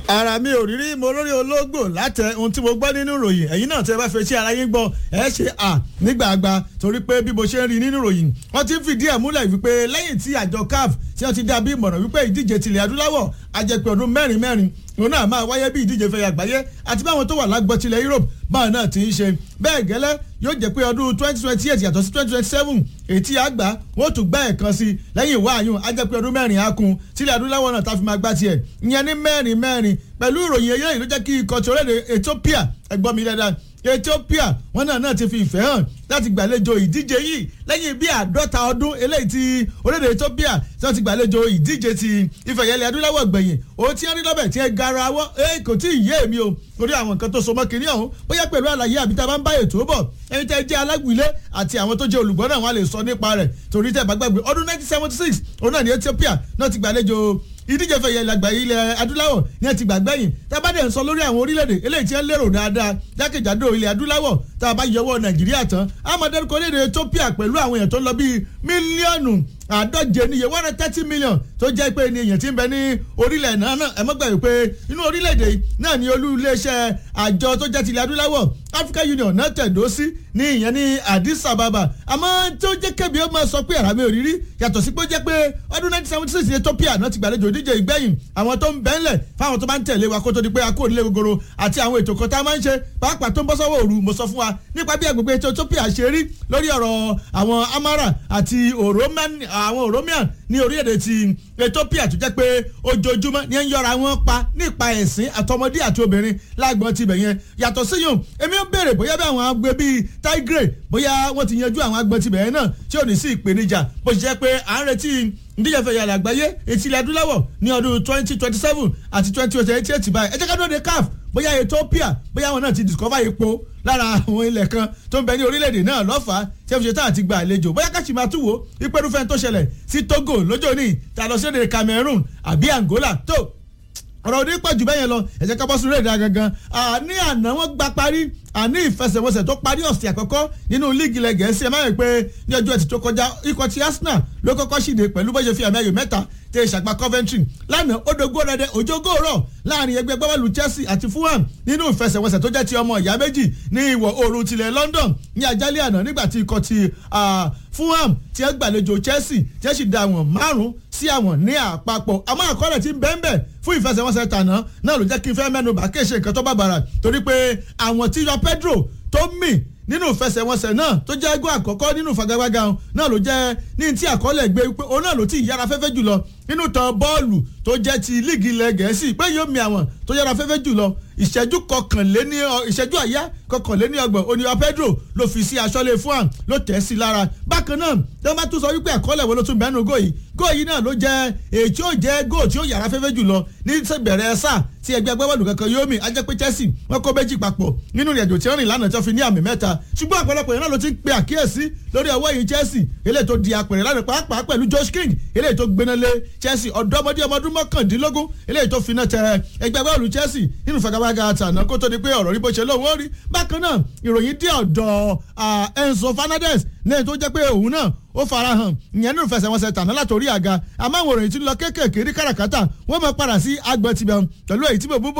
ara mi ò rírí mo lórí ológbò látẹ ohun tí mo gbọ́ nínú ìròyìn ẹ̀yin náà tẹ́ bá fẹ́ ṣe ara yín gbọ́ ẹ ṣe à nígbàgbà torí pé bí mo ṣe ń rí nínú ìròyìn wọ́n ti ń fìdí ẹ̀ múlẹ̀ wípé lẹ́yìn tí àjọ caf tí wọ́n ti dá bí ìmọ̀ràn wípé ìdíje tilẹ̀ adúláwọ̀ ajẹpẹ́ ọdún mẹ́rin mẹ́rin òun náà máa wáyé bí ìdíje fẹ́ àgbáyé àti báwọn tó wà lágbọ́ tilẹ̀ Europe báwọn náà ti ń ṣe bẹ́ẹ̀ gẹ́lẹ́ yóò jẹ́ pé ọdún twenty twenty eight yàtọ̀ sí twenty twenty seven ètí àgbà wọ́n tún gbá ẹ̀kan sí lẹ́yìn ìwá àyùn ajẹ́pẹ́ ọdún mẹ́rin á kun tilẹ̀ adúláwọ̀ náà tá fi máa gbá tiẹ̀ ìyẹn ní mẹ́rin mẹ́rin pẹ̀lú ìròyìn eléyìí ló jẹ́ kí ikọ̀ tí orílẹ̀-èdè Ethiopia ẹgbọ́n mi dáadáa Ethiopia wọn náà náà ti fi ìfẹ́ hàn láti gbàlejò ìdíje yìí lẹ́yìn bí àádọ́ta ọdún eléyìí tí orílẹ̀-èdè Ethiopia tí wọ́n ti gbàlejò ìdíje ti ìfẹ̀yẹlẹ̀ adúláwọ̀ gbẹ̀yìn òun tí wọ́n rí lọ́bẹ̀ tí ẹ gara wọ́ ẹ kò tí ì yé mi o lórí àwọn nǹkan tó so mọ́ kínní ọ̀hún bóyá pẹ̀lú àlàyé àbí tá a bá ń bá ètò bọ̀ ẹni tẹ́ jẹ́ alágbìlé àti àwọn tó jẹ́ olùgbọ́ náà wọ́n lè sọ nípa rẹ̀ torí tẹ́ bá gbàgbé ọdún 1976 òun náà ní Ethiopia náà ti gbàlejò ìdíje fẹ̀yẹ̀ ìlàgbà ilẹ̀ adúláwọ̀ ní ẹ ti gbàgbẹ́yìn tá a bá dẹ̀ ń sọ lórí àwọn orílẹ̀-èdè eléyìí tí wọ́n lérò dáadáa jákèjádò ilẹ̀ adúláwọ̀ tá a bá yọwọ́ nàìjíríà tán a máa dárúkọ lédè Ethiopia pẹ̀lú àwọn èèyàn tó ń lọ bíi mílíọ̀nù àádọ́je níye one hundred thirty million tó jẹ́ pé ní èèyàn tí ń bẹ ní orílẹ̀ náà náà ẹ má gbàgbé pé inú orílẹ̀-èdè náà ní olú iléeṣẹ́ àjọ tó jẹ́ tilẹ̀ adúláwọ̀ Africa Union náà tẹ̀dó sí ní ìyẹn ní Addis Ababa àmọ́ tó jẹ́ kẹ́bi ó máa sọ pé àràmì òrírí yàtọ̀ sí pé ó jẹ́ pé ọdún nineteen seventy six ní Ethiopia náà ti gbàlejò ìdíje ìgbẹ̀yìn àwọn tó ń bẹ́ńlẹ̀ fáwọn tó bá ń tẹ̀lé wa kó tó di pé a kó nílé gogoro àti àwọn ètò kan tá a máa ń ṣe pàápàá tó ń bọ́ sọ́wọ́ òru mo sọ fún wa nípa bí agbègbè Ethiopia ṣe rí lórí ọ̀rọ̀ àwọn Amara àti àwọn Oromian ní orílẹ̀-èdè ti Ethiopia tó jẹ́ pé ojoojúmọ́ ni ẹ ń yọra wọn pa nípa ẹ̀sìn àtọmọdé àti obìnrin lágbọ́n tibẹ̀ yẹn yàtọ̀ síyùn èmi ń béèrè bóyá bí àwọn agbè bíi Tigray bóyá wọ́n ti yanjú àwọn agbọ́n tibẹ̀ yẹn náà tí ò ní sí ìpèníjà bó ṣe jẹ́ pé à ń retí ìdíje fẹ̀yà àgbáyé etí ilẹ̀ adúláwọ̀ ní ọdún twenty twenty seven àti twenty twenty eight báyìí ẹ jẹ́ ká dúró de CAF bóyá Ethiopia bóyá wọn náà ti discover epo lára àwọn ilẹ̀ kan tó ń bẹ ní orílẹ̀-èdè náà lọ́fàá tí ẹ fi ṣe tá àti gba àlejò bóyá ká sì máa tún wò ìpẹ́rùfẹ́ tó ṣẹlẹ̀ sí Togo lọ́jọ́ ní ta lọ sí èdè Cameroon àbí Angola tó ọ̀rọ̀ òní pọ̀ jù bẹ́ẹ̀ yẹn lọ ẹ jẹ́ ká bọ́ sí rédíò gangan àní àná wọ́n gba parí àní ìfẹsẹ̀wọnsẹ̀ tó parí ọ̀sẹ̀ àkọ́kọ́ nínú líìgì ilẹ̀ gẹ̀ẹ́sì ẹ má yẹ pé ní ọjọ́ ẹtì tó kọjá ikọ̀ ti Arsenal ló kọ́kọ́ ṣìde pẹ̀lú bó ṣe fi àmì ayò mẹ́ta tẹ ìṣàgbà Coventry lánàá odògó rẹ̀ òjògó rọ̀ láàrin ẹgbẹ́ gbọ́bọ́ọ̀lù Chelsea àti Fulham nínú ìfẹsẹ̀wọnsẹ̀ tó jẹ́ ti ọmọ ìyá méjì ní ìwọ̀ oòrùn tilẹ̀ London ní àjálẹ̀ àná nígbà tí ikọ̀ ti Fulham tí ẹ gbàlejò Chelsea tí ẹ sì da àwọn márùn sí àwọn ní àpapọ̀ àmọ́ àkọọ́lẹ̀ tí ń bẹ́ẹ̀ bẹ́ẹ̀ fún ìfẹsẹ̀wọnsẹ̀ tàná náà ló jẹ́ kí n fẹ́ mẹ́nu bà kéṣe nǹkan tó bàbàrà torí pé àwọn tí yọ Pedro tó mì nínú ìfẹsẹ̀wọnsẹ̀ náà tó jẹ́ ẹgbẹ́ àkọ́kọ́ nínú ìfagagbága náà ló jẹ́ ní ti àkọọ́lẹ̀ gbé wípé òun náà ló ti yára fẹ́fẹ́ jùlọ nínú tán bọ́ọ̀lù tó jẹ́ ti líìgì ilẹ̀ gẹ̀ẹ́sì pé yóò mi àwọn tó yára fẹ́fẹ́ jùlọ ìṣẹ́jú kọkànléní ìṣẹ́jú àyá kọkànléní ọgbọ̀n oníyọ Pedro ló fi sí aṣọ́lé fún àm ló tẹ̀ sí lára bákan náà tí wọ́n bá tún sọ wípé àkọọ́lẹ̀ wo ló tún bẹ́ẹ̀ nù góòyì góòyì náà ló jẹ́ èyí tí ó jẹ́ góò tí ó yára fẹ́fẹ́ jùlọ ní bẹ̀rẹ̀ sáà tí ẹgbẹ́ agbábọ́ọ̀lù kankan yóò mì á jẹ́ pé Chelsea wọ́n kó méjì papọ̀ nínú ìrìnàjò tí wọ́n rìn lánàá tí wọ́n fi ní àmì mẹ́ta ṣùgbọ́n ọ̀pọ̀lọpọ̀ yẹn náà ló ti ń pe àkíyèsí lórí ọwọ́ yìí Chelsea eléyìí tó di apẹ̀rẹ̀ lánàá pàápàá pẹ̀lú Josh King eléyìí tó gbéná lé Chelsea ọ̀dọ́mọdé ọmọ ọdún mọ́kàndínlógún eléyìí tó finá tẹ ẹgbẹ́ agbábọ́ọ̀lù Chelsea nínú fagabaga àtàná kó tó di pé ọ̀rọ̀ rí bó ṣe lóun ó rí bákan náà ìròyìn dé ọ̀dọ̀ Enzo Fernandez lẹ́yìn tó jẹ́ pé òun náà ó farahàn ìyẹn nínú ìfẹsẹ̀wọnsẹ̀ tàná látòrí àga àmọ́ àwọn òròyìn tí ń lọ kéékèèké rí káràkátà wọ́n máa padà sí agbọ̀n tibẹ̀ pẹ̀lú èyí tí mo bú bọ̀